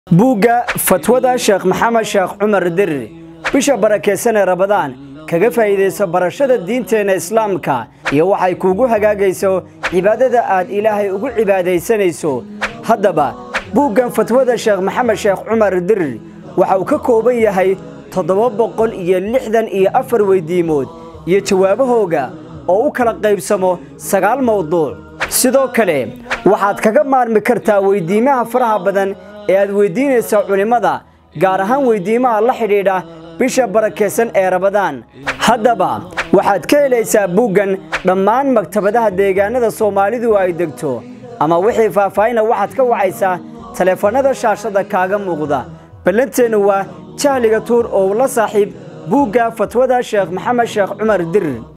buugga fatwada sheekh maxamed sheekh cumar dirir bisha barakeysan ee rabadaan kaga faa'iidayso barashada diinteenna islaamka iyo waxay kuugu hagaagayso cibaadada aad ilaahay ugu cibaadaysanayso haddaba buuggan fatwada sheekh maxamed sheekh cumar dirir waxa uu ka kooban yahay toddoba boqol iyo lixdan iyo afar weydiimood iyo jawaabahooga oo u kala qaybsamo sagaal mawduuc sidoo kale waxaad kaga maarmi kartaa weydiimaha faraha badan ee aad weydiinaysa culimmada gaar ahaan weydiimaha la xidhiidha bisha barakaysan ee rabadaan haddaba waxaad ka helaysaa buuggan dhammaan maktabadaha deegaanada soomaalidu ay degto ama wixii faahfaahina waxaad ka wacaysaa taleefannada shaashada kaaga muuqda ballanteennu waa jahliga tuur oo la saaxiib buugga fatwada sheekh maxamed sheekh cumar dirir